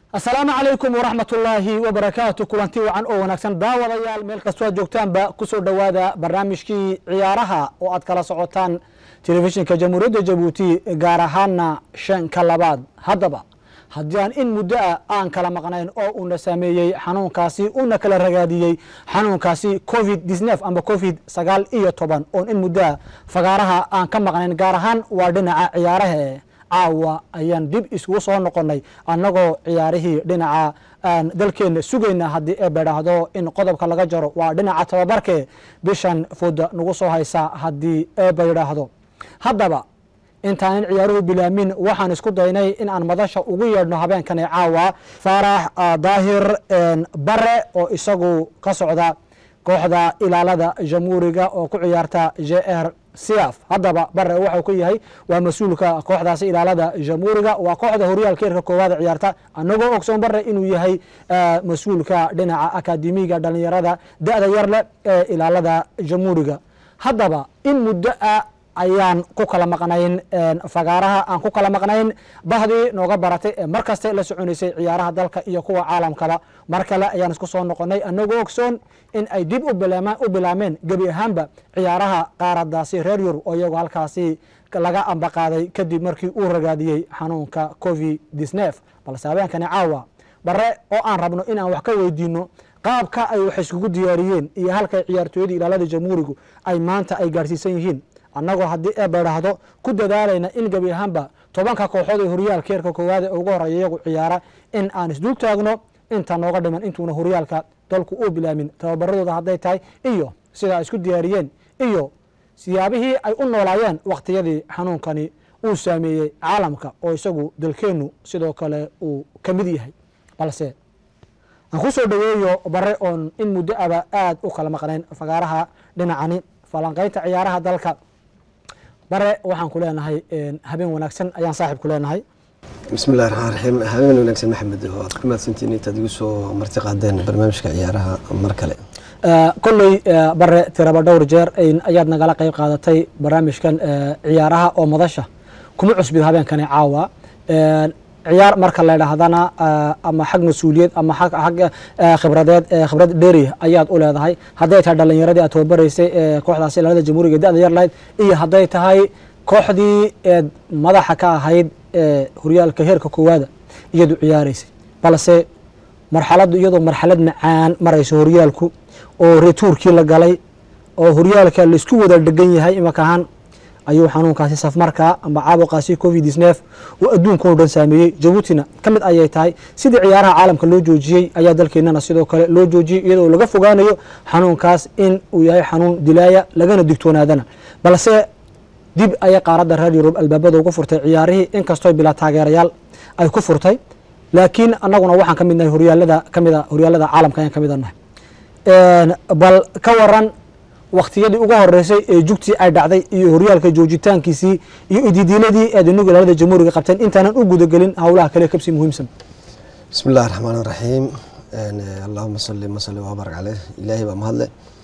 asalaamu calaykum waraxmat ullaahi wabarakaatu kulanti wacan oo wanaagsan daawadayaal meel kastoo aad joogtaanba kusoo dhowaada barnaamijkii ciyaaraha oo aad kala socotaan telefishinka jamhuuriyadda jabuuti gaar ahaana shanka labaad haddaba haddii aan in muddo ah aan kala maqnayn oo uuna saameeyey xanuunkaasi una kala ragaadiyey xanuunkaasi covid disnef amba covid sagaal iyo toban oon in muddo ah fagaaraha aan ka maqnayn gaar ahaan waa dhinaca ciyaaraha caawa ayaan dib iskugu soo noqonnay annagoo ciyaarihii dhinaca aan dalkeenna sugayna haddii ee bedhaahdo in qodobka laga jaro waa dhinaca tababarke bishan fooda nagu soo haysa haddii ee baydhaahdo haddaba intaanan ciyaaruhu bilaamin waxaan isku daynay in aan madasha ugu yeedhno habeenkan ee caawa faarax daahir bare oo isagu ka socda kooxda ilaalada jamhuuriga oo ku ciyaarta j r siaf haddaba bare waxau ku yahay waa mas-uulka kooxdaasi ilaalada jamhuuriga waa kooxda horyaalka eerka koowaada ciyaarta annagoo ogsoon bare inuu yahay mas-uulka dhinaca akademiga dhalinyarada da-da yar leh ee ilaalada jamhuuriga haddaba in muddo a ayaan ku kala maqnayn fagaaraha aan ku kala maqnayn bahdii nooga baratay ee mar kaste la soconaysay ciyaaraha dalka iyo kuwa caalamkaba mar kale ayaan isku soo noqonay annagoo ogsoon in ay dib u bilaameen gebi ahaanba ciyaaraha qaaradaasi reer yurub oo iyagoo halkaasi laga ambaqaaday kadib markii uu ragaadiyey xanuunka covid disnef balse habeenkani caawa bare oo aan rabno in aan wax ka weydiino qaabka ay wax iskugu diyaariyeen iyo halkay ciyaartooyadii ilaalada jamhuurigu ay maanta ay gaarhsiisan yihiin annagoo haddii ee badhaahdo ku dadaalayna in gebi ahaanba tobanka kooxood ee horyaalka eerka koowaad ee ugu horeeya iyagu ciyaara in aan isdul taagno inta nooga dhiman intuuna horyaalka dalku uu bilaamin tababaradooda hadday tahay iyo sida ay isku diyaariyeen iyo siyaabihii ay u noolaayeen wakhtiyadii xanuunkani uu saameeyey caalamka oo isagu dalkeennu sidoo kale uu ka mid yahay balse aan ku soo dhoweeyo bare oon in muddo aba aad u kala maqnayn fagaaraha dhinacani falanqaynta ciyaaraha dalka bare waxaan ku leenahay habeen wanaagsan ayaan saaxib ku leenahay bismi illahi raxmaan raxiim habeen wanaagsan maxamed waad ku mahadsantiin intaad igu soo marti qaadeen barnaamijka ciyaaraha mar kale kolley bare tiraba dhowr jeer ayaad nagala qeyb qaadatay barnaamijkan ciyaaraha oo madasha kuma cusbid habeenkani caawa ciyaar marka la dhahdana ama xag mas-uuliyad ama xag khibradeed khibrad dheri ayaad u leedahay hadday tahay dhalinyaradii aad tababaraysay ee kooxdaasi ilaalada jamhuuriga da-da yar lahayd iyo hadday tahay kooxdii eed madaxa ka ahayd ee horyaalka heerka koowaada iyadu ciyaaraysay balse marxaladdu iyadoo marxalad macaan marayso horyaalku oo retuurkii la galay oo horyaalka laisku wada dhegan yahay imaka ahaan ayuu xanuunkaasi safmarkaa amba caabuqaasi covid disnef oo adduunkao dhan saameeyey jabuutina ka mid ayay tahay sidii ciyaaraha caalamka loo joojiyey ayaa dalkeenana sidoo kale loo joojiyey iyadoo laga fogaanayo xanuunkaas in uu yahay xanuun dilaaya lagana digtoonaadana balse dib ayay qaaradda reer yurub albaabada ugu furtay ciyaarihii inkastoo bilaa taageerayaal ay ku furtay laakiin annaguna waxaan ka midnahay horyaalada kamida horyaalada caalamka ayaan ka mid nahay bal ka waran waktiyadii ugu horeysay ee jugtii ay dhacday iyo horyaalka joojitaankiisii iyo ididiiladii eed inagu ilaalada jamhuuriga qabteen intaanan u gudagelin howlaha kale kabsi muhiimsan bismi illahi raxmaan raxiim allahuma sali masali wabarak caleyh ilaahay baa mahadle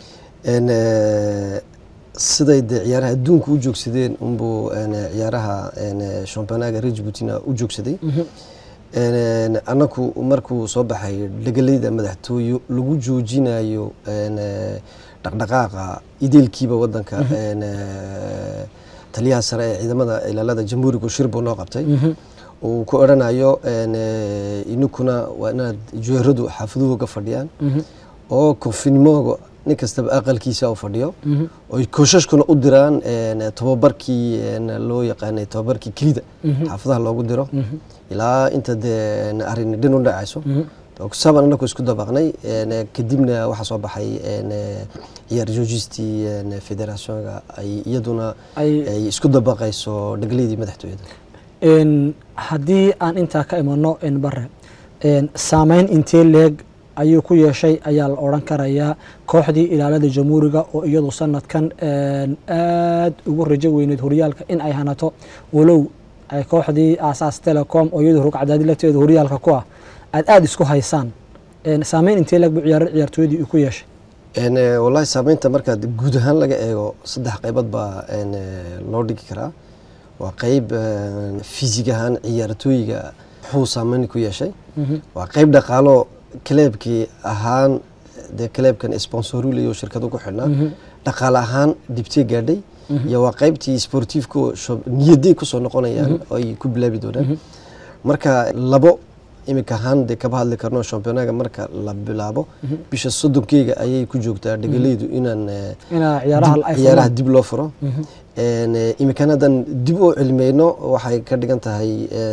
siday dee ciyaaraha adduunka u joogsadeen unbuu ciyaaraha championaga reer jabuutina u joogsaday annaku markuu soo baxay dhegalayda madaxtooyo lagu joojinayo dhaqdhaqaaqa ideelkiiba wadanka taliyaha sare ee ciidamada ilaalada jamhuuriga shir buu noo qabtay uu ku odhanayo ininkuna waa inaad jeeradu xaafaduhooga fadhiyaan oo kofinimooga nin kastaba aqalkiisa u fadhiyo oy kooshashkuna u diraan tababarkii loo yaqaanay tababarkii kelida xaafadaha loogu diro ilaa inta dee arrin dhin u dhacayso saban anaku isku dabaqnay kadibna waxaa soo baxay ciyaar joojistii federationka ay iyaduna ay isku dabaqayso dhegleydii madaxtooyada haddii aan intaa ka imano bare saameyn intee leeg ayuu ku yeeshay ayaa la odran karayaa kooxdii ilaalada jamhuuriga oo iyadu sanadkan aad ugu rajo weyneyd horyaalka in ay hanato walow ay kooxdii aasaas telecom oo iyadu rugcadaadi lafteeda horyaalka ku ah aad aada isku haysaan saameyn intee leeg bu ciyaar ciyaartooyadii uu ku yeeshay wallahi saameynta markaad guud ahaan laga eego saddex qaybood baa loo dhigi karaa waa qeyb fiisig ahaan ciyaartooyiga muxuu saameyn ku yeeshay waa qeyb dhaqaalo kaleebkii ahaan dee kaleebkan sponsorulayo shirkadu ku xidhnaa dhaqaale ahaan dhibtee gaadhay iyo waa qeybtii sportiifku niyaday kusoo noqonayaan oo ay ku bilaabi doonaan marka labo iminka ahaan dee kaba hadli karno championaga marka la bilaabo bisha soddonkeyga ayay ku joogtaa dhegalaydu inaan inaa ciyaaraha ay ciyaaraha dib loo furo iminkana haddaan dib u cilmeyno waxay ka dhigan tahay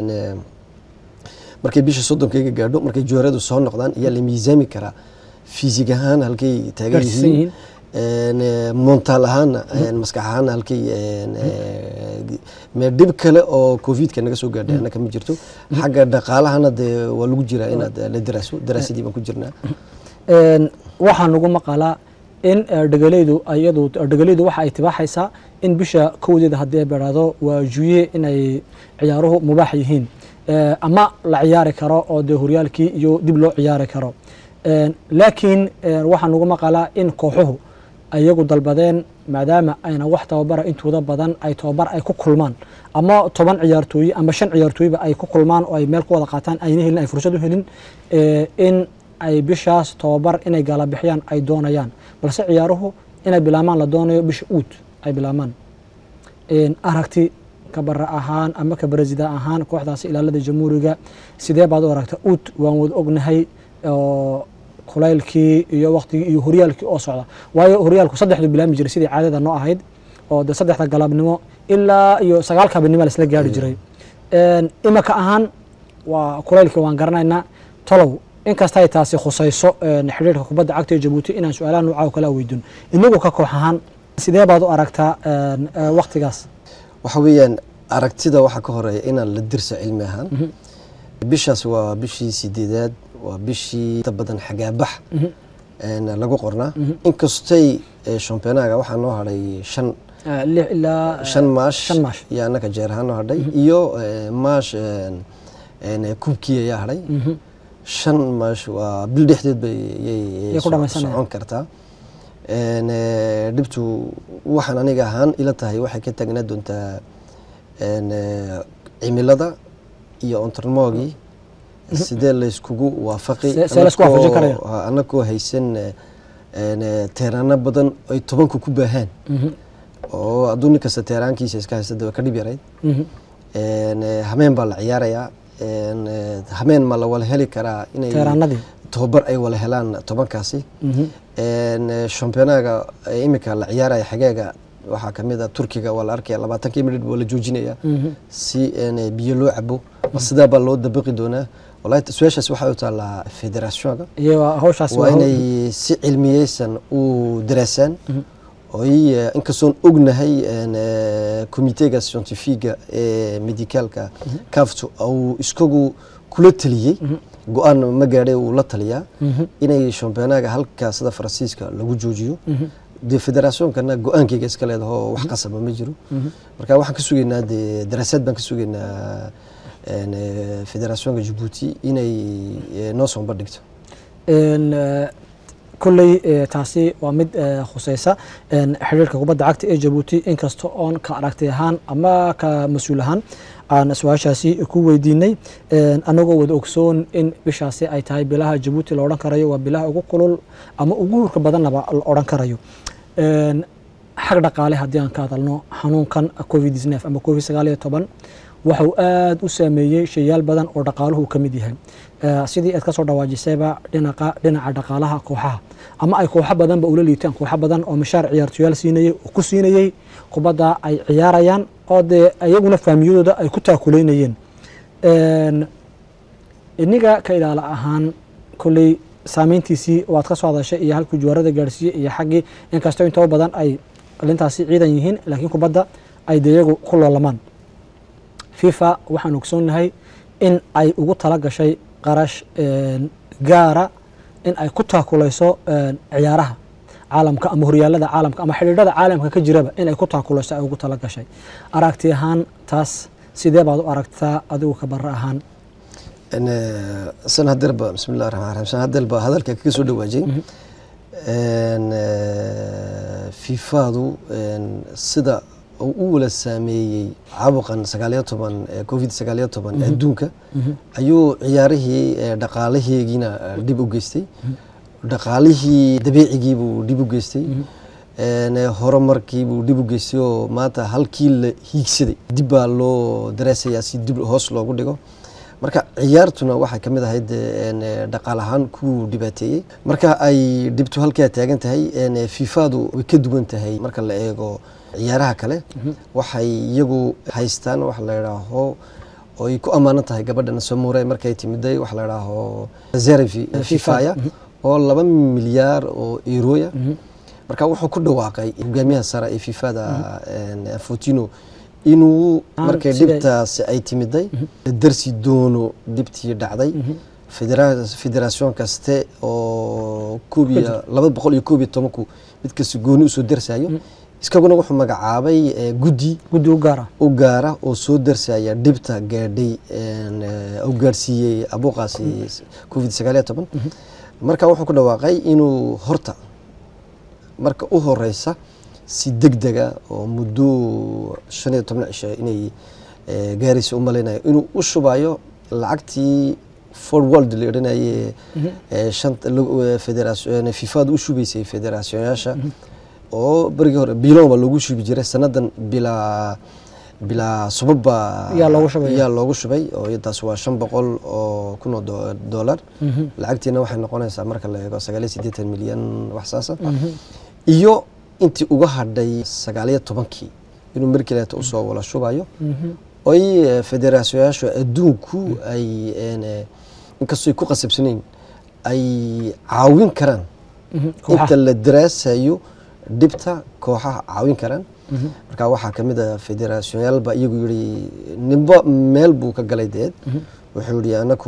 markay bisha soddonkeyga gaadho markay jooradu soo noqdaan ayaa la miisaami karaa fiisig ahaan halkay taagan gaarsiisan yihiin yihiin montaal ahaana maskax ahaana halkay mee dhib kale oo covidka naga soo gaadhay annaka ma jirto xagga dhaqaalahana dee waa lagu jiraa inaad la daraaso daraasadii baan ku jirnaa Een, waxaa nagu maqalaa in eh, dhegalaydu iyadu dhegalaydu waxa ay tibaaxaysaa in bisha kowdeeda haddii ay beeraado waa juye inay ciyaaruhu mubaax yihiin Eh, ama la ciyaari karo oo dee horyaalkii iyo dib loo ciyaari karo Een, laakiin eh, waxaa nagu maqalaa in kooxuhu iyagu dalbadeen maadaama ayna wax tababara intooda badan ay tababar ay ku kulmaan ama toban ciyaartooy ama shan ciyaartooyba ay ku kulmaan oo ay meel ku wada qaataan ayna helin ay fursad u helin eh, in ay bishaas tababar inay gaala bixiyaan ay doonayaan balse ciyaaruhu inay bilaabmaan la doonayo bisha uud ay bilaabmaan Een, aragti kabara ahaan ama kabaresida ahaan kooxdaasi ilaalada jamhuuriga sidee baad u aragta uud waan wada ognahay oo kulaylkii iyo waqtigii iyo horyaalkii oo socda waayo horyaalku saddexdu bilaami jiray sidii caadada noo ahayd oo de saddexda galabnimo ilaa iyo sagaalka habeenimo laisla gaari jiray Een, imika ahaan waa kulaylkii waan garanaynaa tolow inkasta ay taasi khusayso een, xidhiirka kubadda cagta ee jabuuti inaan su-aalaha noocaa oo kale weydin inagu ka koox ahaan sidee baad u aragtaa een, ee, waqtigaas waxa weeyaan aragtida waxaa ka horeeya inaan la dirsa cilmi ahaan bishaas waa bishii sideedaad waa bishii inta badan xagaabax een, lagu qornaa inkastay eh, championaga waxaa noo hadhay shan Ee, lix ilaa shan maash shan maash iyo annaka jeer ahaan noo hadhay iyo eh, maash een, een, kubkii ayaa hadhay shan maash waa bil dhexdeed bay yay Yay ku so- dhammaysanayaan. socon kartaa Een, eh, dhibtu waxaan aniga ahaan ila tahay waxay ka taagnaa doontaa een, eh, cimilada iyo ontarmoogii sidee layskugu waafaqi See- see laysku waafajin anakoo- karaya? ha- anakoo haysan eh, een, eh, teeraano badan ay tobanku ku baahaan oo hadduu nin kasta teeraankiisa iska haysta dee waa ka dhib yarayd Mhm. Een, eh, hameen baa la ciyaarayaa Een, eh, hameen ma la wala heli karaa inay teeraanadii tobabar ay wala helaan tobankaasi Mhm. Een, eh, championaga eh, imika la ciyaaraya xageega waxaa kamid a turkiga waa la arkaya labaatankii minit waa la joojinaya Mhm. si een, eh, biyo loo cabo ma sidaa baa loo dabaqi doonaa wallahi su-aashaas waxay u taallaa federationka iyo hawshaasi waa waa hawl- inay si cilmiyeysan u daraasaan oy eh, inkastoon ognahay een, eh, komiteega scientifiga ee medicaalka kaftu uu iskagu kula taliyey go-aan ma gaadhay uu la taliyaa inay championaga halka sida faransiiska lagu joojiyo dee federaationkana go-aankeyga iska leedaho wax qasaba ma jiro marka waxaan ka sugaynaa dee daraasaad baan ka sugaynaa een, eh, federationka jabuuti inay eh, noo soo bandhigto Een, eh, kolley eh, taasi waa mid eh, khuseysa een, xiriirka kubadda cagta ee jabuuti inkasta oon ka aragti ahaan ama ka mas-uul ahaan aan su-aashaasi ku weydiinay Een, anagoo wada ogsoon in bishaasi ay tahay bilaha jabuuti la odhan karayo waa bilaha ugu kulul ama ugu hurka badanaba la odhan karayo Een, xag dhaqaale haddii aan ka hadalno xanuunkan covid 19 ama covid sagaal iyo toban waxa uu aad u saameeyey shayaal badan oo dhaqaaluhu ka mid yahay Eh, sidii aad ka soo dhawaajisayba dhinaca dhinaca dhaqaalaha kooxaha ama ay kooxo badanba ula liitaan kooxo badan oo mishaar ciyaartoyaal siinayey oo ku siinayey kubadda ay ciyaarayaan oo dee iyaguna faamiyadooda ay ku taakuleynayeen Een, iniga ka ilaala ahaan kolley saameyntiisii waad ka soo hadashay iyo halkuu juwaarada gaarsiiyey iyo xaggii inkastoo intoo badan ay alintaasi ciidan yihiin laakiin kubadda ay dee iyagu ku loolamaan fifa waxaan ogsoonnahay in ay ugu tala gashay qarash een, gaara in ay ku taakulayso een, ciyaaraha caalamka ama horyaalada caalamka ama xidhiidhada caalamka ka jiraba in ay ku taakulayso ay ugu tala gashay aragti ahaan taas sidee baad u aragtaa adigu ka barra ahaan Een, eh, san hadeerba bismillahi raxmaan raxiim san hadeerba hadalka kaga soo dhawaajay Een, eh, fifadu een, sida uu u wala saameeyey caabuqan sagaaliyo toban ee covid sagaaliyo toban adduunka ayuu ciyaarihii ee dhaqaalaheegiina eh, dhib u geystay dhaqaalihii dabiicigiibuu dhib u geystay een, eh, horumarkiibuu dhib u geystay oo maanta halkii la hiigsaday dib baa loo daraasayaa si dib hoos loogu dhigo marka ciyaartuna waxay ka mid ahayd eh, een, eh, dhaqaal ahaan kuwuu dhibaateeyey marka ay dhibtu halkaa taagan tahay een, eh, fifadu way ka duwan tahay marka la eego ciyaaraha kale waxay iyagu haystaan wax la idhaaho oo ay ku ammaanan tahay gabadhan samure markay timiday wax la idhaaho reserve fifaya oo laba milyaar oo euroya marka wuxuu ku dhawaaqay hogaamiyaha sare ee fifada een, Infantino inuu Aan markay siday- dhibtaasi ay timiday darsi doono dhibtii dhacday Federa- federation kaste oo koob iyo laba boqol iyo koob iyo tobanku mid kasta gooni usoo darsayo iskaguna wuxuu magacaabay eh, guddi guddi u gaara u gaara oo soo darsaya dhibta gaadhay een, eh, u gaarsiiyey abuuqaasi covid sagaal iyo toban marka wuxuu ku dhawaaqay inuu horta marka u horeysa si degdega oo muddo shan iyo toban cisho inay eh, gaaraysa u malaynayo inuu u shubayo lacagtii forward la odhanaye shanta federation fifada u shubaysay federationyaasha oo berigii hore bilon baa loogu shubi jiray sanadan bilaa bilaa subab baa Yaa loogu shubaya. yaa loogu shubay oo taas waa shan boqol oo kun oo do- dollar lacagtiina waxay noqonaysaa marka la eego sagaal iyo siddeetan milyan wax saasa iyo intii uga hadhay sagaaliyo tobankii inuu markileeta usoo wala shubayo oy eh, federationyaashu adduunku ay een, eh, inkastoy ku qasabsanayn ay caawin karaan inta la daraasayo dhibta kooxaha caawin karaan marka waxaa ka mid a federationyaal baa iyagu yihi ninba meel buu ka galay deed wuxuu yihi anaku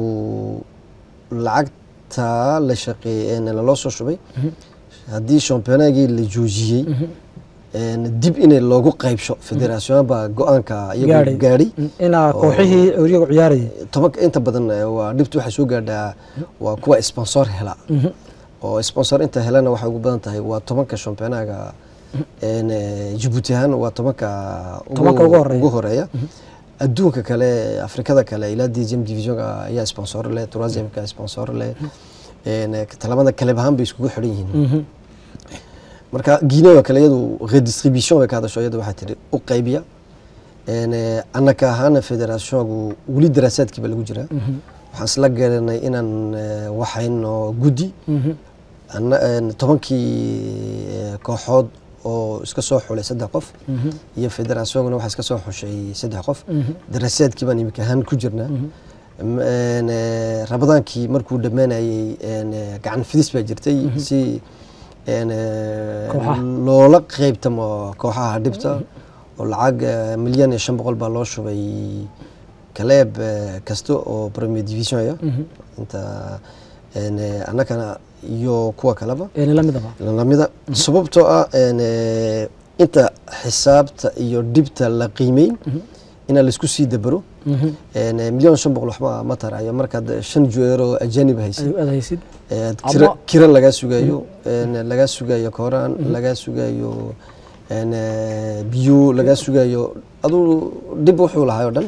lacagta la shaqeey laloo soo shubay haddii championagii la joojiyey een, dib inay loogu qaybsho federationyaal baa go-aanka iyagu Gaadhay. gaadhay inaa oo- kooxihii iyagu ciyaarayay tobanka inta badan eh, waa dhibtu waxay soo gaadhaa waa kuwa sponsor hela oo sponsor inta helana waxay ugu badan tahay waa tobanka championaga een, eh, Djibouti ahaan waa tobanka Tobanka ugu horeeya. ugu horeeya adduunka kale afrikada kale ilaa deuxième divisionka ayaa sponsor leh troisièmeka sponsor leh een, eh, talabada kaleb ahaan bay iskugu xidhan yihiin marka guinea oo kale iyadu redistribution bay ka hadasho iyadu waxay tihi u qaybiya een, eh, annaka ahaana federationku weli daraasaadkii baa lagu jiraa waxaan isla garanay inaan eh, waxayno guddi anna- een, tobankii eh, kooxood oo iska soo xulay saddex qof iyo federationkuna waxaa iska soo xushay saddex qof daraasaadkii baan imika ahaan ku jirnaa M- een, eh, rabadaankii markuu dhammaanayey een, eh, gacan fidis baa jirtay si een, eh, Kooxaha. loola qeybtamo kooxaha dhibta oo lacag eh, milyan iyo shan boqol baa loo shubay kaleeb eh, kasta oo premier division aya inta een, eh, annagana iyo kuwa kaleba een la midaba lamida sababtoo ah een, eh, inta xisaabta iyo dhibta la qiimeyn inaa laisku sii dabaro een, eh, milyan shan boqol waxba ma tarayo markaad shan jueero ajanib haysid ay adhaysid ee, Ama- kira kira lagaa sugayo een, lagaa sugayo kooraan lagaa sugayo een, eh, biyo lagaa sugayo aduu dhib wuxuu lahay oo dhan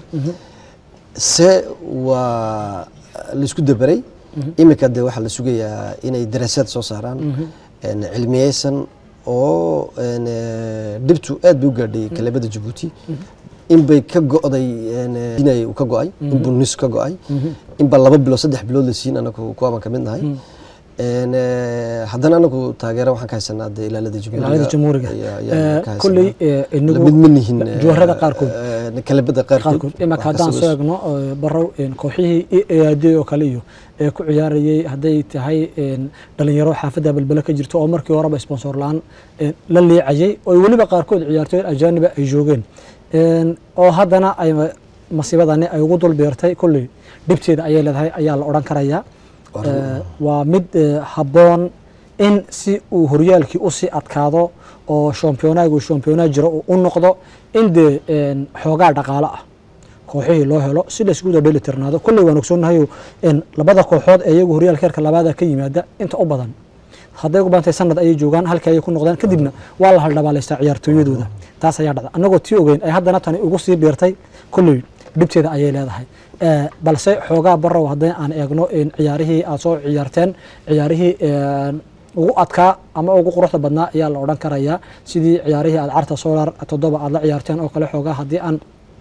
se waa laisku dabaray imika de waxaa la sugayaa inay daraasaad soo saaraan een, cilmiyeysan oo een, eh, dhibtu aad bay u gaadhay kalabada jabuuti inbay ka go'day een, eh, inay uu ka go'ay inbuu nis ka go'ay inbaa laba bilood saddex bilood la siin anagu kuwabaan ka mid nahay Een, eh, haddana anagu taageero waxaan ka haysanaa de ilaalada ilaalada jamhuuriga ayaa- ayaan ka haysanaa. kolley eh, lamid inagu ma nihin eh, jooharada qaarkood eh, kalabada qaarkood qaarkood imaka Wax haddaan kasta soo way- egno eh, barow een, kooxihii ead oo kale iyo ee ku ciyaarayay hadday tahay een, dhalinyaro xaafadda balbele ka jirto oo markii horeba sponsor la-aan een, la liicayay oo weliba qaarkood ciyaartooy ajaaniba ay joogeen Een, oo haddana ay masiibadani ay ugu dul beertay kolley dhibteeda ayay leedahay ayaa la odhan karayaa Eh, waa mid eh, habboon in si uu horyaalkii usii adkaado oo shampiyonaagu shampiyonaa jiro uu u noqdo in dee een, xoogaa dhaqaalo ah kooxihii loo helo si laysku wada dheli tirnaado kolley waan ogsoonahay in labada kooxood ee iyagu horyaalka heerka labaada ka yimaada inta u badan hadday ugu baantay sanad ayay joogaan halkii ayay ku noqdeen kadibna waa la haldhabaalaystaa ciyaartooyadooda taas ayaa dhacda annagoo tii ogeyn ay haddana tani ugu sii biirtay kolley dhibteeda ayay leedahay Eh, balse xoogaa barow haddii aan eegno in ciyaarihii aad soo ciyaarteen ciyaarihii een, ugu adkaa ama ugu quruxda badnaa ayaa la odhan karayaa sidii ciyaarihii aad carta solar toddoba aad la ciyaarteen oo kale xoogaa haddii aan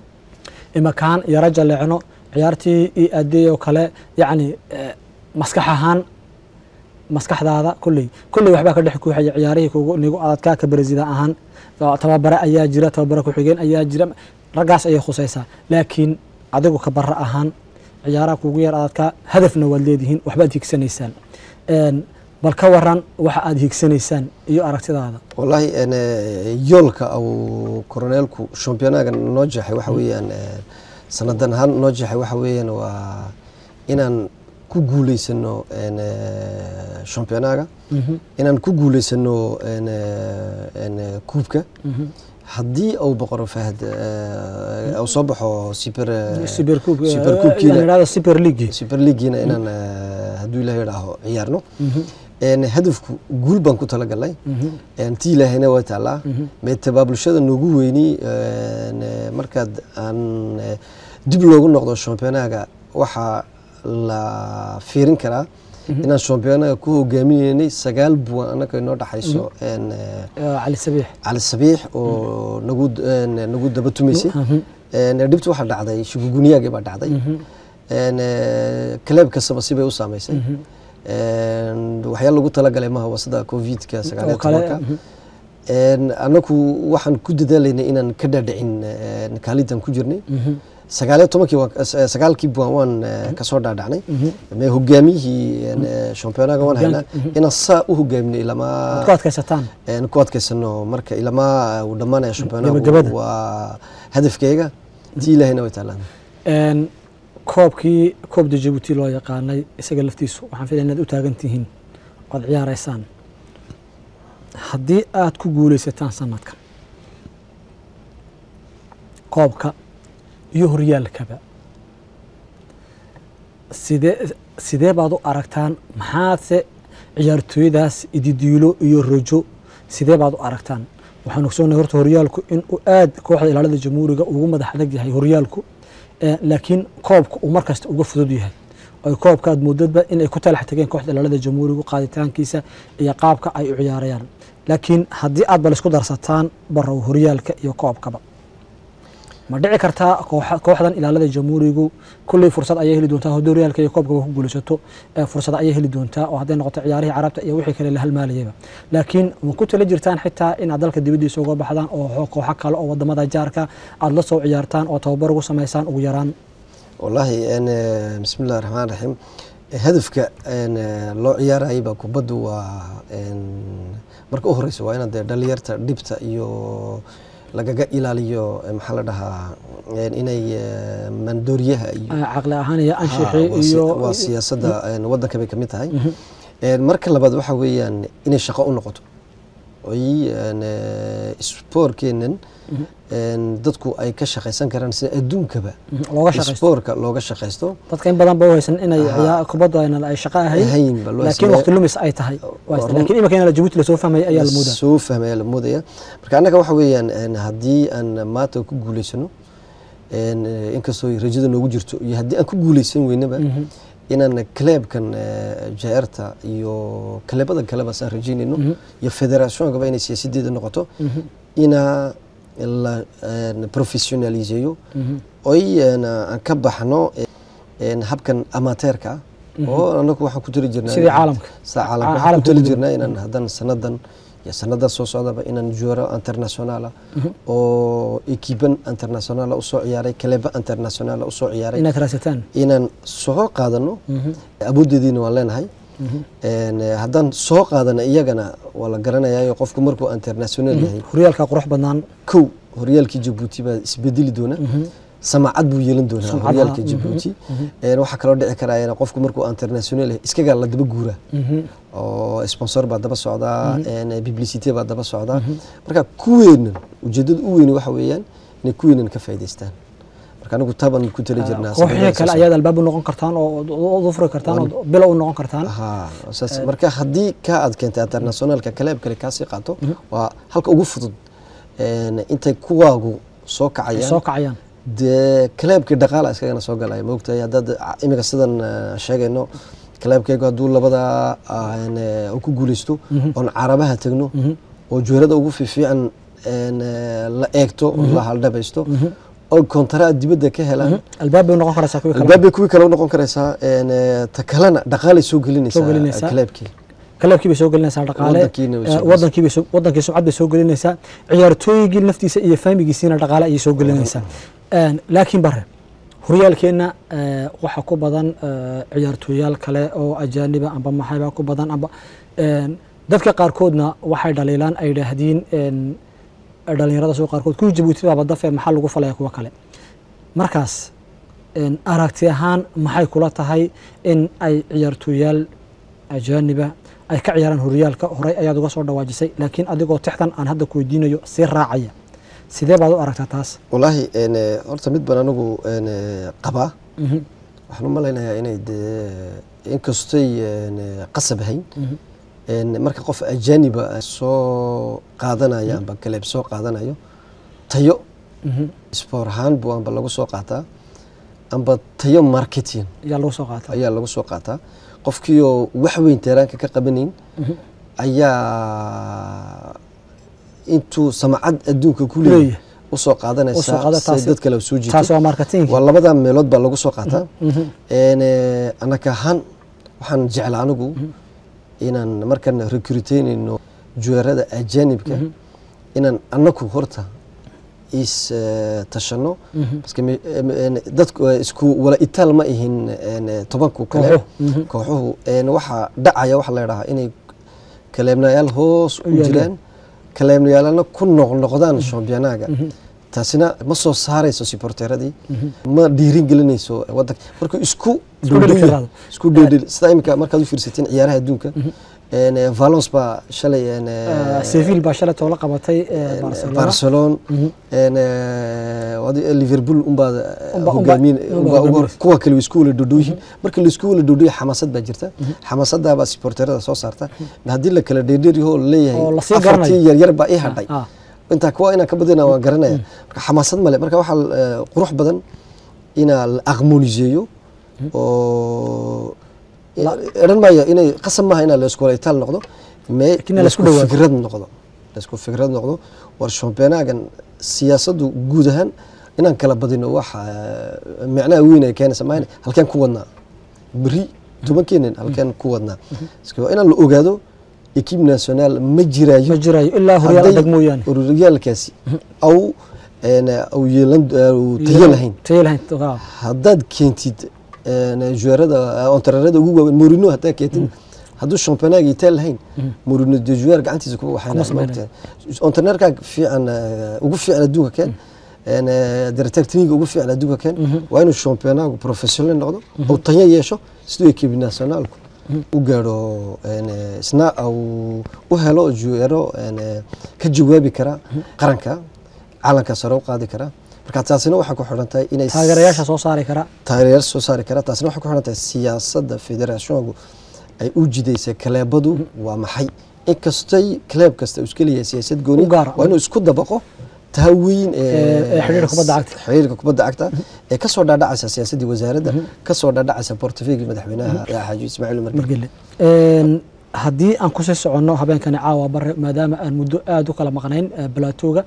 imakaan yaro jaleecno ciyaartii io aadey oo kale yacni eh, maskax ahaan maskaxdaada kolley kolley waxbaa ka dhex kuuxaya ciyaarihii kugu nigu adadkaa ka beresida ahaan oo tababare ayaa jira tababare ku-xigeen ayaa jira raggaas ayay khusaysaa laakiin adigu ka barre ahaan ciyaaraha kugu yar adadkaa hadafna waad leedihiin waxbaad higsanaysaan Een, bal ka waran waxa aad higsanaysaan iyo aragtidaada wallaahi een, eh, yoolka uu koroneelku championaga noo jeexay waxa weeyaan eh, sanadan ahaan noo jeexay waxa weeyaan waa inaan ku guuleysano een, eh, championaga inaan ku guuleysano een, eh, een, eh, kuubka haddii uu boqoro fahad eh, uu soo baxo super eh, super Cup, eh, super la Cup-kiina- yidhahdo super league super leagueina inaan eh, hadduu ilaah idhaaho ciyaarno Een, hadafku guul baan ku talagalnay Een, tii ilaahayna waa taallaa meetaba bulshada noogu weyni een, eh, markaad aan eh, dib loogu noqdo championaga waxaa la fiirin karaa inaan championaga ku hogaaminaynay sagaal buwan annaka inoo dhexayso een, eh, Eh, cali sabiix cali sabiix oo nagu een, nagu daba tumaysay Een, dhibtu waxaa dhacday shuguguniyaagii baa dhacday Een, eh, kaleeb kastaba sibay u saamaysay Een, waxyaala lagu talagalay maha waa sida covidka sagaal iyo oo kale, tobanka Een, annagu waxaan ku dadaalaynay inaan ka dhaadhicin een, kaalintan ku jirnay sagaal iyo tobankii waan- eh, sagaalkii buwan waan eh, kasoo dhaadhacnay me hogaamiyihii een, eh, championaga waan haynaa inaan saa u hogaaminay aad ku ilamaa adkaysataan een ku adkaysano marka ilamaa uu dhammaanaya Gabagabada. championagu waa hadafkayga tii ilaahayna way taalaan Een, koobkii koobda jabuuti loo yaqaanay isaga laftiisu waxaan filaya inaad u taagan tihiin oad ciyaaraysaan haddii aad ku guulaysataan sanadkan koobka iyo horyaalkaba sidee sidee baad u aragtaan maxaadse ciyaartooyadaas ididiilo iyo rojo sidee baad u aragtaan waxaan ogsoonahay horta horyaalku in uu aad kooxda ilaalada jamhuuriga ugu madax adag yahay horyaalku Eh, laakiin koobka uu markasta uga fudud yahay oy koobka aad moodadba inay ku talax tageen kooxda ilaalada jamhuurigu qaaditaankiisa iyo qaabka ay u ciyaarayaan laakiin haddii aad bal isku darsataan barow horyaalka iyo koobkaba ma dhici kartaa kooxa- kooxdan ilaalada jamhuurigu kulley fursad ayay heli doontaa haddii horyaalka iyo koobkaba ku guulaysato eh, fursad ayay heli doontaa oo hadday noqoto ciyaarihii carabta iyo wixii kale la halmaalayaba laakiin ma ku tala jirtaan xitaa inaad dalka dibaddiisa uga baxdaan oo xo- kooxo kale oo wadamada jaarka aad la soo ciyaartaan oo tababar ugu samaysaan ugu yaraan wallaahi een, eh, bismi illahi raxmaan raxiim Eh, hadafka een, eh, loo ciyaarayay baa kubaddu waa een, marka u horeysa waa inaad dee dhalinyarta dhibta iyo lagaga ilaaliyo eh, maxaa la dhahaa een, inay eh, mandooriyaha iyo Eh, caqli ahaan iyo Ha, anshixi waa si- iyo waa siyaasadda een, waddanka bay ka mid tahay Een, marka labaad waxa weeyaan inay shaqo u noqoto oy een, eh, spoorkeenan een, dadku ay ka shaqaysan karaan sida adduunkaba looga shaqaysto spoorka looga shaqaysto dadka in badan ba u haysan inay Aha. ciyaa- kubadda aynan ay shaqo ahayn ahayn ba loo laakiin sameeyo. waqti lumis ay tahay Waa run. laakiin imika in jabuuti lasoo fahmaya ayaa la moodaa soo fahmaya la moodaya marka annaga waxa weeyaan een, haddii aan maanta ku guuleysano een, eh, inkastoo ay rajada noogu jirto iyo haddii aan ku guuleysan weynaba inaan kaleebkan jaerta iyo kaleebada kaleba saan rajeynayno iyo federatioonkaba inay siyaasadeeda noqoto inaa la een, professionaliseeyo oy een, aan ka baxno een, habkan amateerka ah oo anagu waxaan ku tali jirnaa Sidii caalamka. sida caalamka Ca- waxaan ku caalamka tali ugu jirnaa inaan haddana sanadan iyo sanada soo socdaba inaan juero internationala oo ekiban internationala usoo ciyaaray kaleba internationala usoo ciyaaray inaad raadsataan inaan soo qaadano awooddeediina waan leenahay Een, eh, haddaan soo qaadano iyagana waa la garanayaa qofku markuu international yahay horyaalka qurux badnaan kow horyaalkii jabuuti baa isbedeli doona samacad buu yeelan doonaa Sumcad, horyaalka aha, jabuuti Een, waxaa kaloo dhici karaa in qofku markuu international yahay iskagaa la daba guuraa oo sponsor baa daba socdaa een, publicity baa daba socdaa marka kuweenan ujeedada u weyni waxa weeyaan inay kuweenan ka faa'iidaystaan marka anigu taban ku tali jirnaa kooxihii kale ayaad albaab u noqon kartaan oo u furi kartaan oo bilo u noqon kartaan ha saas marka haddii ka aad keentay internationalka kaleeb kale kaasii qaato waa halka ugu fudud een, intay kuwaagu soo ay kacayaan soo kacayaan dee kaleebkii dhaqaala iskagana soo galaya maogtahay haddaad imika sidan eh, sheegayno kaleebkaygu hadduu labada aan, eh, uu ku guuleysto oon carabaha tegno oo juwerada ugu fiifiican een, eh, la eegto oo la haldhabaysto oo kontara dibadda ka helaan albaab bay u noqon karaysaa kuwii kale albaabay kuwii kale u noqon karaysaa een, eh, ta kalena dhaqaalay soo gelinaysaa Soo gelinaysaa. kaleebkii kaleebkii bay soo gelinaysaa dhaqaale Wadankiina way soo eh, wadankii bay soo- wadankii sumcad bay soo gelinaysaa ciyaartooygii naftiisa iyo faamigiisiina dhaqaale ayay soo gelinaysaa Een, laakiin bare horyaalkeenna eh, waxaa ku badan eh, ciyaartooyaal kale oo ajaaniba amba maxayba ku badan amba een, dadka qaarkoodna waxay dhaliilaan ay idhaahdiin een, dhalinyarada soo qaarkood kuwii jabuuti baaba dafe maxaa lagu falaya kuwa kale markaas een, aragti ahaan maxay kula tahay in ay ciyaartooyaal ajaaniba ay ka ciyaaraan horyaalka horey ayaad uga soo dhawaajisay laakiin adigoo tixdan aan hadda ku weydiinayo sii raacaya sidee baad u aragtaa taas wallaahi een, eh, horta mid baan anigu een, eh, qabaa Mhm, waxaan u malaynayaa inay dee inkastay een, eh, qasab ahayn mhm, een, marka qof ajaaniba soo qaadanaya amba kaleeb soo qaadanayo tayo mhm. sport ahaan buu amba lagu soo qaataa amba tayo marketing ayaa lagu soo qaata ayaa lagu soo qaataa qofkiioo wax weyn teeraanka ka qabanayn Mhm. ayaa intuu samacad adduunka ku Leeyahay. leeyahay usoo Usoo qaada qaadanaysaa taasi- si dad kale soo taas jiito waa marketing waa labada meelood baa lagu soo qaataa Mhm, een, eh, anaka ahaan waxaan jeclaa anigu inaan markaan recruiteynayno juweerada ajaanibka inaan anaku horta is eh, tashano mhm. Parce que me- em- en- dadku eh, isku wala itaal ma ihin en, eh, tobanku kale Kooxuhu, mhm. kooxuhu en, waxaa dhacaya waxaa la yidhahaa inay kaleebnayaal hoos u yaalaan. jiraan kaleebnayaalana ku noqnoqdaan shambiyanaga taasina ma soo saarayso siporteeradii ma dhiirin gelinayso wadanka marka isku Isku dheli dhowdhow karaado. isku dheedhel sida imika markaad u fiirsatiin ciyaaraha adduunka en, eh, valence baa shalay en, eh, Eh, seville baa shalay toola qabatay eh, barcelona barcelona Mhm. en, eh, wadi- liverpool unbaa Unba- hogaamin unba- unbaa ugu hor- hogaaminaysa. kuwa kale way isku wala dhodhooyihin marka laisku wala dhodhooya xamaasad baa jirta xamaasadaabaa siporterada soo saarta haddii la kala dheerdheeryaho Oo leeyahay lasii afartii garanayo. yaryar baa ii hadhay Ah, intaa kuwa inaan ka badina waan garanaya marka xamaasad male marka waxaa eh, qurux badan inaa la aqmooniseeyo oo eran maayo inay qasab maaha inaa laisku wala itaal noqdo me Laakiin la isku laisku dhawaado. fikrad noqdo laisku fikrad noqdo war championagan siyaasaddu guud ahaan inaan kala badino waxa eh, micnaha weyn ay keenaysa maahan halkeen ku wadnaa beri tobankeenan halkeen ku wadnaa Iska waa inaan la ogaado equipe national ma jiraayo ma jirayo ilaa horyaal hadday adag mooyaane horyaalkaasi aw een, aw yeelan aw tayo lahayn tayo lahayn ah, haddaad keentid een, juweerada ontararada ugu waaweyn morino haddaad keentid hadduu championaga itaal lahayn morino de juweer gacantiisa kuma Kuma samaynayo. waxayna ontarneerkaa fiican eh, ugu fiican adduunka keen een, eh, director technique ugu fiican adduunka keen waa inuu championagu professional noqdo ou tayo yeesho siduu equipe nationalku u gaadho een, eh, isna au u helo juweero een, eh, ka jawaabi kara qaranka calanka sare u qaadi kara marka taasina waxay ku xidhan tahay inay taageerayaasha soo saari kara taageerayaal soo saari kara taasina waxay ku xidhan tahay siyaasadda federationku ay u jidaysay kaleebadu waa maxay inkastay kaleeb kasta uu iska leeyahay siyaasad gooni U gaar ah. waa inuu isku dabaqo taha weyn Ee, ee xiriirka kubadda cagta. xiriirka kubadda cagta ee kasoo dhaadhacaysa siyaasaddii wasaaradda kasoo dhaadhacaysa portofeygii madaxweynaha xaaji ismaaciil umar margele Een, haddii aan kusii soconno habeenkani caawa bare maadaama aan muddo aada u kala maqnayn eh, balaatooga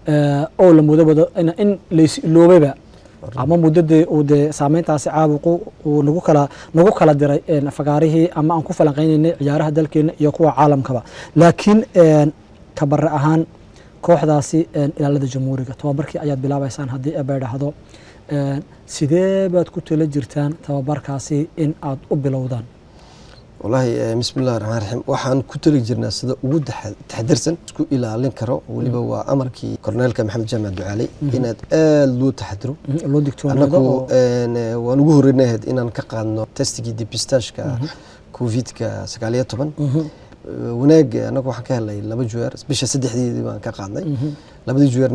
eh, oo la mudo wado in- in lays iloobayba ama muddadii uu dee saameyntaasi caabuqu uu nagu kala nagu kala diray een, fagaarihii ama aan ku falanqeynaynay ciyaaraha dalkeena iyo kuwa caalamkaba laakiin een, kabare ahaan kooxdaasi een, ilaalada jamhuuriga tababarkii ayaad bilaabaysaan haddii aba dhahdo een, sidee baad ku tala jirtaan tababarkaasi in aad u bilowdaan wallaahi eh, bismi illahi raxmaan raxiim waxaan ku tali jirnaa sida ugu taxa- taxadirsan isku ilaalin karo weliba waa amarkii korneelka maxamed jaamac ducaaley inaad aada loo taxadiro Mhm, loo digtoonaado annagu oo een, eh, waan ugu horreynahayd inaan ka qaadno testigii depistageka covidka sagaal iyo toban Mhm, wanaag annagu waxaan ka helnay laba juweer bisha saddexdeedii baan ka qaadnay labadii juweerna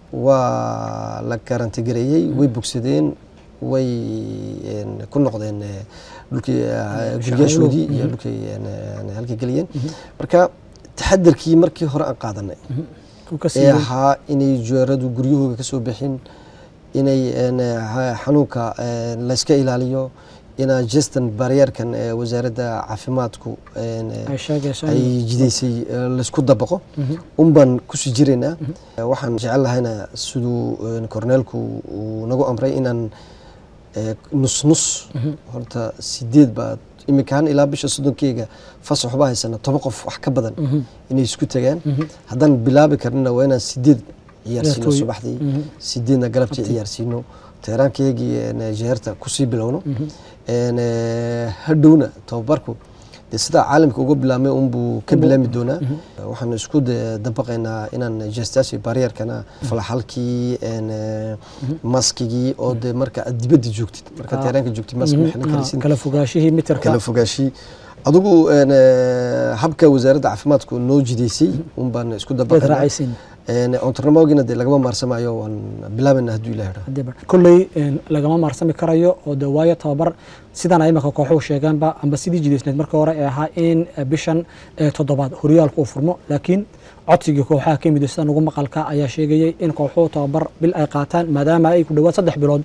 waa la garantigareeyey way bogsadeen way een, ku noqdeen eh, dhulkii eh, guryaashoodii iyo dhulkii een, een, halkay geliyeen marka taxadarkii markii hore aan qaadanay uu ka ee siiyey ahaa inay jeeradu guryahooga ka soo bixin inay een, ha- xanuunka een, layska ilaaliyo inaa jestan baryeerkan ee wasaaradda caafimaadku een, ay sheegayso ay jidaysay ee, laysku dabaqo un baan kusii jiraynaa waxaan jecel lahayna siduu een, korneelku uu nagu amray inaan ee, nus nus horta sideed baa iminkaan ilaa bisha soddonkeyga fasax waxba haysana toban qof wax ka badan inay isku tagaan haddaan bilaabi karnina waa inaan sideed ciyaarsiino Ciyaartooy. subaxdii sideedna galabtii ciyaarsiino teeraankeygii een, jeerta kusii bilowno een, ee, hadhowna tababarku dee sidaa caalamka uga bilaabmay unbuu ka bilaami doonaa waxaan isku de- dabaqaynaa inaan jeestaasi baryeerkana falaxalkii een, ee, maskigii oo de marka aad dibadda joogtid marka Ah. teeraanka joogtid mask ma xiran karaysid kala fogaashihii mitirka kala fogaashii adigu een, ee, habka wasaaradda caafimaadku noo jidaysay un baan isku baad dabaqaynaa raacaysiin ontarnamogina dee lagama maarsamayo waan bilaabayna hadduu ilaah idhaa Hadee bar- kolley een, lagama maarsami karayo oo de waayo tababar sidan ay imaka kooxuhu sheegeenba amba sidii jidaysneed marka hore ee ahaa in eh, bishan eh, toddobaad horyaalku uu furmo laakiin codsigii kooxaha ka yimid sida ugu maqalka ayaa sheegayay in kooxuhu tababar bil ay qaataan maadaama ay ku dhowaad saddex bilood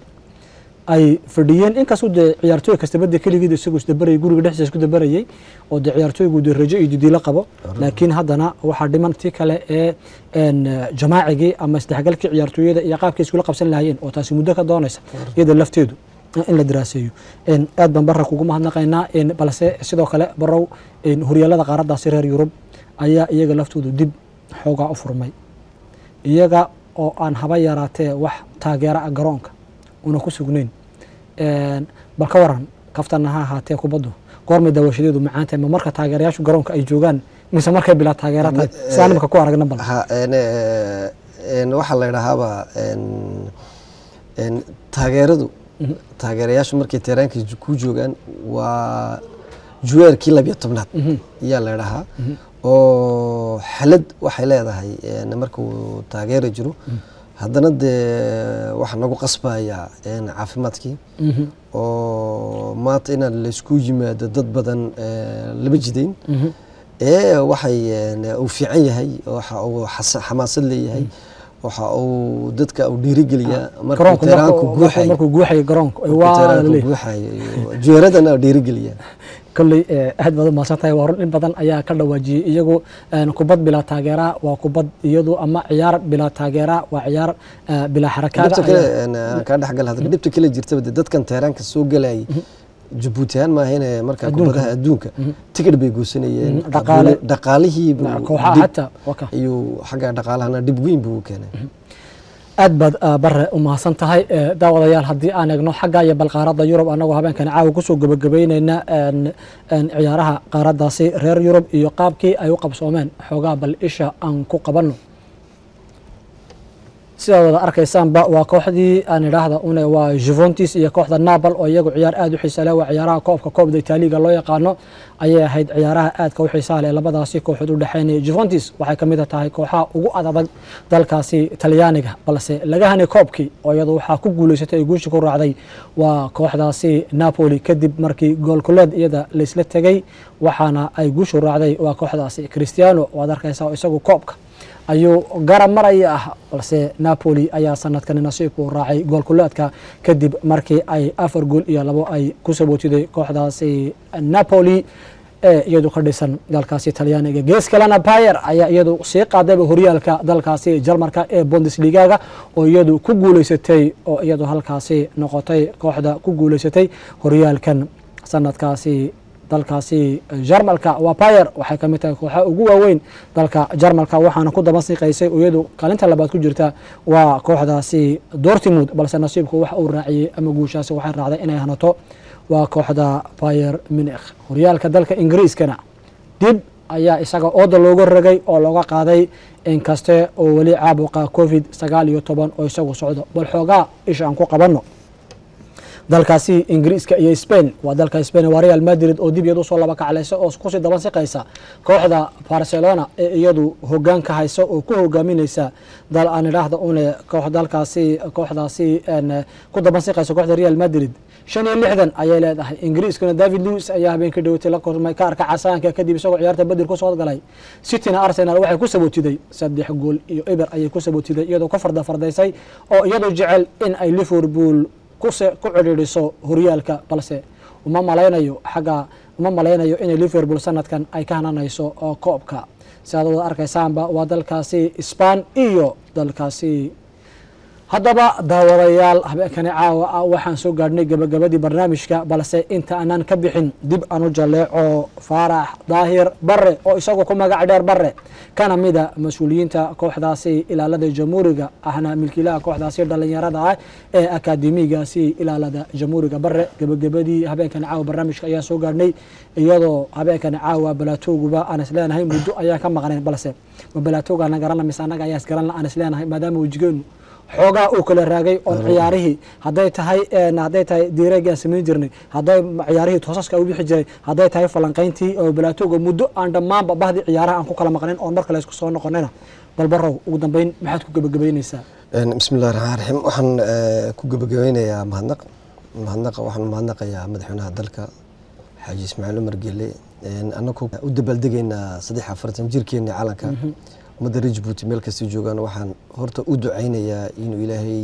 ay fadhiyeen inkastoo dee ciyaartooy kastaba dee keligeed isagoo isdabarayay guriga dhexdiisa isku dabarayay oo dee ciyaartooygu dee rajo iyo didiilo qabo laakiin haddana waxaa dhiman tii kale ee een, eh, jamaacigii ama isdhexgalkii ciyaartooyada iyo qaabkay iskula qabsan lahaayeen oo taasi muddo ka doonaysa iyada lafteedu eh, in la daraaseeyo Een, aad baan barra kugu mahadnaqaynaa een, balse sidoo kale barow een, horyaalada qaaraddaasi reer yurub ayaa iyaga laftoodu dib xoogaa u furmay iyaga oo aan haba yaraatee wax taageera ah garoonka una ku sugnayn Een, bal ka waran kaftana ha ahaatee kubaddu goormay daawashadeedu macaan tahay ma marka taageerayaashu garoonka ay joogaan mise markay bilaa taageera tahay sidaan imika ku aragna bal ha een, ee, een, waxaa la idhahaaba een, een, taageeradu taageerayaashu markay teeraanka ju- ku joogaan waa juweerkii labiyo tobnaad ayaa la idhahaa oo xalad waxay leedahay een, markuu taageera jiro haddana dee waxaa nagu qasbaya een, caafimaadkii Mhm, oo maanta inaad laysku yimaado dad badan ee, lama jidayn mhm. ee waxay een, uu fiican yahay waxa uu xasa- xamaasad leeyahay waxa uu dadka uu dhiirigeliyaa markuu garoonku teeraanku markuu- guuxay markuu guuxayo garoonku markuu waa teeraanku laleeyahay. guuxay jeeradana dhiirigeliyaa kolley eh, aad baad u mahadsan tahay waa run in badan ayaa ka dhawaajiyey iyagu een, kubad bilaa taageera waa kubad iyadu ama ciyaar bilaa taageera waa ciyaar eh, bilaa xarakaada dhibta kale ayaa- een, aan kaa dhexgal hadda dhibta kale jirtaba dee dadkan teeraanka soo galayay jabuuti ahaan maahane marka Adduunka. kubadaha adduunka tikidh bay goosanayeen Mhm, dhaqaale. dhaqaalihii buu kooxaha dib- xataa waa ka ayuu xagga dhaqaalahana dhib weyn buu u keenay aad baad ah, bare u mahadsan tahay Eh, daawadayaal haddii aan eegno xagga iyo bal qaaradda yurub annagoo habeenkani caawa kusoo gebagabeyneyna een, een, ciyaaraha qaaraddaasi reer yurub iyo qaabkii ay u qabsoomeen xoogaa bal isha aan ku qabanno sidaad wada arkaysaanba waa kooxdii aan idhaahda une waa juventus iyo kooxda napol oo iyagu ciyaar aad u xiisa leh waa ciyaaraha koobka koobda itaaliga loo yaqaano ayay ahayd ciyaaraha aadka u xiisaha leh labadaasi kooxood u dhexeynaya juventus waxay ka mid tahay kooxaha ugu adadag dalkaasi talyaaniga balse laga hanay koobkii oo iyadu waxaa ku guuleysatay ay guusha ku raacday waa kooxdaasi napoli kadib markii goolkuleed iyada laysla tegey waxaana ay guushu raacday waa kooxdaasi cristiano waad arkaysaa oo isagu koobka ayuu garab maraya ah balse napoli ayaa sanadkani nasiibku raacay goolkuleedka kadib markii ay afar gool iyo labo ay ku sabootiday kooxdaasi napoli ee iyadu ka dhisan dalkaasi talyaaniga gees kalena bayer ayaa iyadu sii qaadayba horyaalka dalkaasi jarmarka ee bundesligaga oo iyadu ku guuleysatay oo iyadu halkaasi noqotay kooxda ku guuleysatay horyaalkan sanadkaasi dalkaasi jarmalka waa bayer waxay ka mid tahay kooxaha ugu waaweyn dalka jarmalka waxaana ku daba siiqaysay oo iyadu kaalinta labaad ku jirta waa kooxdaasi dortmund balse nasiibku waxa uu raaciyey ama guushaasi waxay raacday inay hanato waa kooxda bayer munich horyaalka dalka ingiriiskana dib ayaa isaga ooda looga ragay oo looga qaaday inkaste oo weli caabuqa covid sagaal iyo toban oo isagu socdo bal xoogaa isha aan ku qabanno dalkaasi ingiriiska iyo spain waa dalka spain waa real madrid oo dib iyad usoo laba kaclaysa oo kusii daban siqaysa kooxda barcelona ee iyadu hogaan ka haysa oo ku hogaaminaysa dal aan idhaahda une koox dalkaasi kooxdaasi ku daban siqaysa kooxda real madrid shan iyo lixdan ayay leedahay ingiriiskuna david lewis ayaa habeenkii dhawatay la kulmay ka arka casaanka kadib isagoo ciyaarta badir ku soo galay cityna arsenal waxay ku sabootiday saddex gool iyo eber ayay ku sabootiday iyadoo ka farda fardaysay oo iyadoo jecel in ay liverpool ku cidhiidhiso horyaalka balse uma malaynayo xagga uma malaynayo inay liverpool sanadkan ay ka hananayso koobka si aad wada arkaysaanba waa dalkaasi sban iyo dalkaasi haddaba daawadayaal habeenkani caawa ah waxaan soo gaadhnay gabagabadii barnaamijka balse inta aanaan ka bixin dib aan u jaleeco faarax daahir bare oo isagoo ku magac dheer bare kana mida mas-uuliyiinta kooxdaasi ilaalada jamhuuriga ahna milkiilaha kooxdaasi dhalinyarada ah ee akaademigaasi ilaalada jamhuuriga bare gabagabadii habeenkani caawa barnaamijka ayaan soo gaadhnay iyadoo habeenkani caawa balaatooguba aan is leenahay muddo ayaan ka maqnayn balse ma balaatooga na garanla mise annaga ayaa isgaranla aan is leenahay maadaama wejigeenu xoogaa uu kala raagay oon ciyaarihii hadday tahay hadday tahay diireegaan samayn jirnay hadday ciyaarihii toosaska u bixi jiray hadday tahay falanqayntii oo balaatooga muddo aan dhammaanba bahdii ciyaaraha aan ku kala maqnayn oon markale isku soo noqonayna balbarow ugu dambeyn maxaad ku gebagabaynaysaa bismi illahi raxmaan raxiim waxaan ku gebagabeynayaa mahadnaq mahadnaqa waxaan mahadnaqayaa madaxweynaha dalka xaaji ismaaciil umar gele annagu u dabaaldegaynaa saddex afartan jirkeena calanka ummadda reer jabuuti meel kasta joogaan waxaan horta u ducaynayaa inuu ilaahay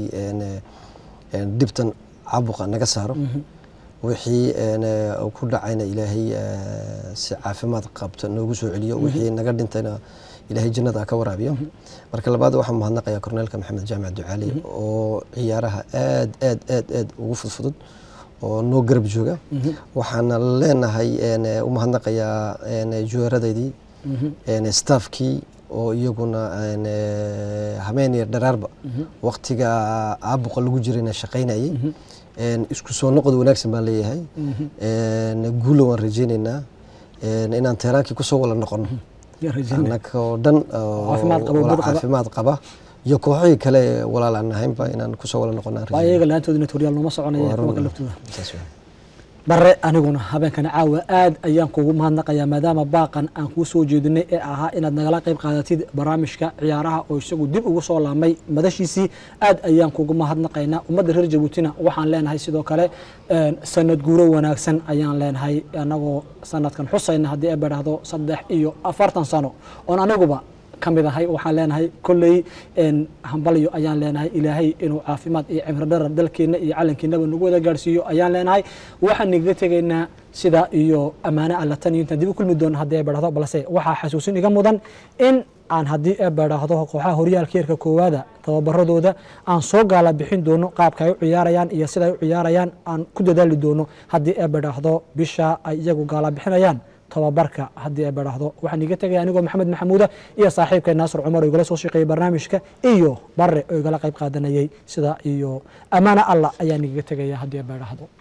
dhibtan caabuqa naga saaro wixii ku dhacayna ilaahay si caafimaad qabta noogu soo celiyo wixii naga dhintayna ilaahay jannada ka waraabiyo marka labaad waxaan mahadnaqayaa korneelka maxamed jaamac ducaali oo ciyaaraha aad aad aad aad ugu fudfudud oo noo garab jooga waxaana leenahay u mahadnaqayaa juweeradeydii staafkii oo iyaguna habeeniya dharaarba waktiga caabuqa lagu jirayna shaqaynayay isku soo noqod wanaagsan baan leeyahay guula waan rajeyneynaa inaan teheraankii kusoo wala noqono annaga oo dhan caafimaad qaba iyo kooxihii kale walaal aan ahaynba inaan kusoo wala noqonaan iyaga laantoodina toryaal nooma soconaya kuwa laftooda bare aniguna habeenkani caawa aad ayaan kugu mahadnaqayaa maadaama baaqan aan kuu soo jeedinay ee ahaa inaad nagala qayb qaadatid barnaamijka ciyaaraha oo isagu dib ugu soo laamay madashiisii aad ayaan kugu mahadnaqaynaa ummadda reer jabuutina waxaan leenahay sidoo kale sanad guuro wanaagsan ayaan leenahay anagoo sanadkan xusayna haddii ay badhaahdo saddex iyo afartan sano oon aniguba ka mid ahay waxaan leenahay kolley hambalyo ayaan leenahay ilaahay inuu caafimaad iyo cimri dharar dalkeenna iyo calankeennaba nagu wada gaadhsiiyo ayaan leenahay waxaan nagaga tegaynaa sida iyo ammaano alla tan iyo intaan dib u kulmi doono haddii ay badhahdo balse waxaa xasuusin iga mudan in aan haddii ay badhaahdo kooxaha horyaalka heerka koowaada tababaradooda aan soo gaala bixin doono qaabka ay u ciyaarayaan iyo sida ay u ciyaarayaan aan ku dadaali doono haddii ay badhaahdo bisha ay iyagu gaala bixinayaan tababarka haddii ay badhaahdo waxaan iga tegaya anigoo maxamed maxamuuda iyo saaxiibkay naasir cumar oo igala soo shaqeeyey barnaamijka iyo bare oo igala qayb qaadanayey sida iyo ammaano allah ayaan igaga tegaya haddii ay badhaahdo